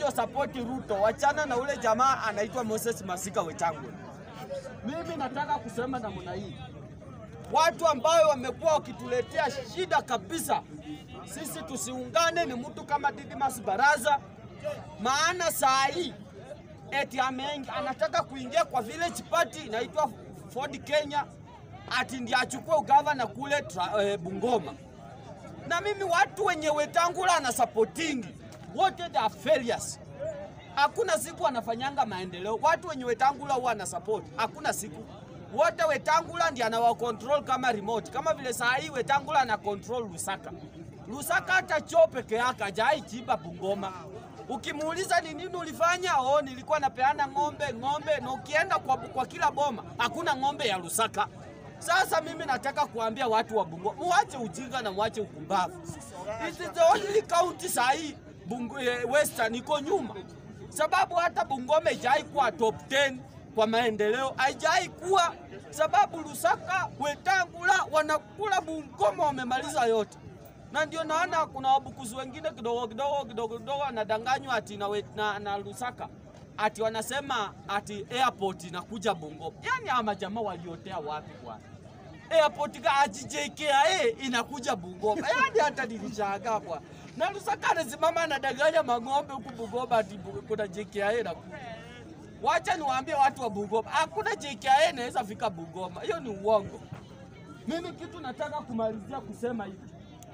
wakuja usapoti Ruto, wachana na ule jamaa anaitwa Moses Masika Wetangula. Mimi nataka kusema namna hii, watu ambao wamekuwa wakituletea shida kabisa, sisi tusiungane ni mtu kama Didmas Baraza, maana saa hii eti ame- anataka kuingia kwa village party inaitwa Ford Kenya, ati ndiye achukue ugavana kule tra, eh, Bungoma na mimi watu wenye Wetangula na supporting wote they are failures. Hakuna siku wanafanyanga maendeleo. Watu wenye Wetangula huwa na support, hakuna siku wote Wetangula ndiye anawa control kama remote, kama vile saa hii Wetangula ana control Lusaka. Lusaka hata choo peke yake hajai chiba Bungoma. Ukimuuliza ni nini ulifanya, oh, nilikuwa napeana ng'ombe ng'ombe, na ukienda kwa, kwa kila boma hakuna ng'ombe ya Lusaka. Sasa mimi nataka kuambia watu wa Bungoma, muache ujinga na muache ukumbavu. It is the only county saa hii Bungu, eh, Western iko nyuma, sababu hata Bungoma haijai kuwa top 10 kwa maendeleo, haijai kuwa sababu Lusaka, Wetangula wanakula Bungoma, wamemaliza yote na ndio naona kuna wabukuzi wengine kidogo kidogo kidogo kidogo wanadanganywa ati na, we- na, na Lusaka ati wanasema ati airport inakuja Bungoma. Yani ama jamaa waliotea wapi bwana? Airport ka ati JKIA inakuja Bungoma. Yani hata nilishangaa bwana. Na Lusaka anasimama anadanganya mang'ombe huku Bungoma ati bu- kuna JKIA inakuja. Wacha niwaambie watu wa Bungoma, hakuna JKIA inaweza fika Bungoma. Hiyo ni uongo. Mimi kitu nataka kumalizia kusema hivi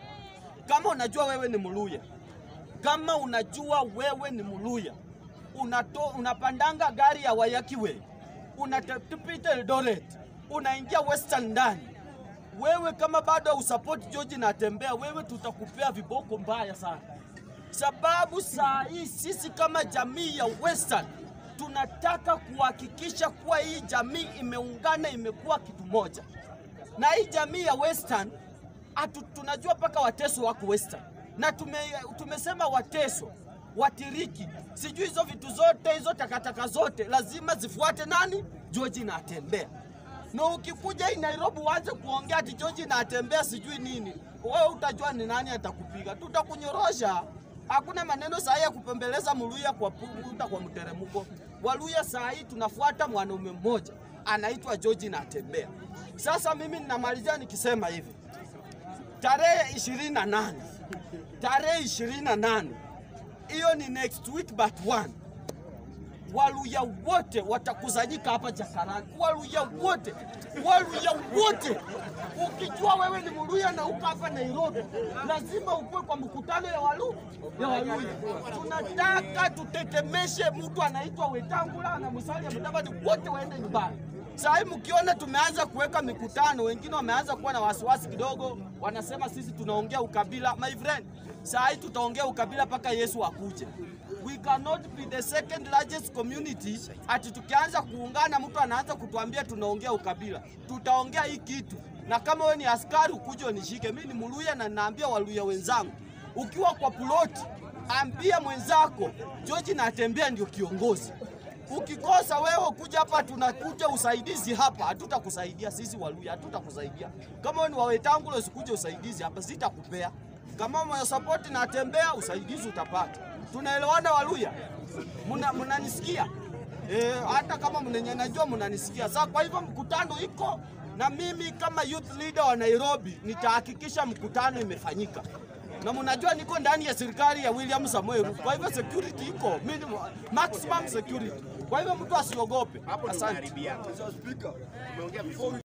kama unajua wewe ni Mluya, kama unajua wewe ni Mluya, unato, unapandanga gari ya Wayakiwe, unatupita Eldoret, unaingia Western ndani, wewe kama bado usupport George Natembea, wewe tutakupea viboko mbaya sana, sababu saa hii sisi kama jamii ya Western tunataka kuhakikisha kuwa hii jamii imeungana, imekuwa kitu moja na hii jamii ya Western atu, tunajua mpaka Wateso wako Western na tume, tumesema Wateso Watiriki, sijui hizo vitu zote hizo takataka zote lazima zifuate nani? George Natembea. Na ukikuja hii Nairobi uanze kuongea ati George Natembea sijui nini, wewe utajua ni nani atakupiga, tutakunyorosha. Hakuna maneno saa hii ya kupembeleza Mluya kwa puta kwa mteremko. Waluya saa hii tunafuata mwanaume mmoja anaitwa George Natembea. Sasa mimi ninamalizia nikisema hivi, tarehe 28 tarehe 28 hiyo ni next week but one Waluya wote watakusanyika hapa Jakarani, Waluya wote, Waluya wote. Ukijua wewe ni Mluya na uko hapa Nairobi, lazima ukue kwa mkutano ya Walu ya Waluya. Tunataka tutetemeshe mtu anaitwa Wetangula na Musalia Mudavadi, wote waende nyumbani. Saa hii mkiona tumeanza kuweka mikutano, wengine wameanza kuwa na wasiwasi kidogo, wanasema sisi tunaongea ukabila. My friend, saa hii tutaongea ukabila mpaka Yesu akuje. We cannot be the second largest community ati tukianza kuungana mtu anaanza kutuambia tunaongea ukabila. Tutaongea hii kitu, na kama wewe ni askari ukuje unishike. Mimi ni Mluya na naambia Waluya wenzangu, ukiwa kwa ploti ambia mwenzako George Natembea ndio kiongozi. Ukikosa wewe kuja hapa, tunakuja usaidizi hapa, hatutakusaidia sisi Waluya, hatutakusaidia. Kama wewe ni Wawetangula usikuje usaidizi hapa, sitakupea. Kama mwa support Natembea, usaidizi utapata. Tunaelewana Waluya? Muna- Mnanisikia? Eh, hata kama mnenye najua mnanisikia. Sasa kwa hivyo mkutano iko na mimi kama youth leader wa Nairobi nitahakikisha mkutano imefanyika. Na mnajua niko ndani ya serikali ya William Samoei Ruto. Kwa hivyo security iko minimum, maximum security. Kwa hivyo mtu asiogope. Asante.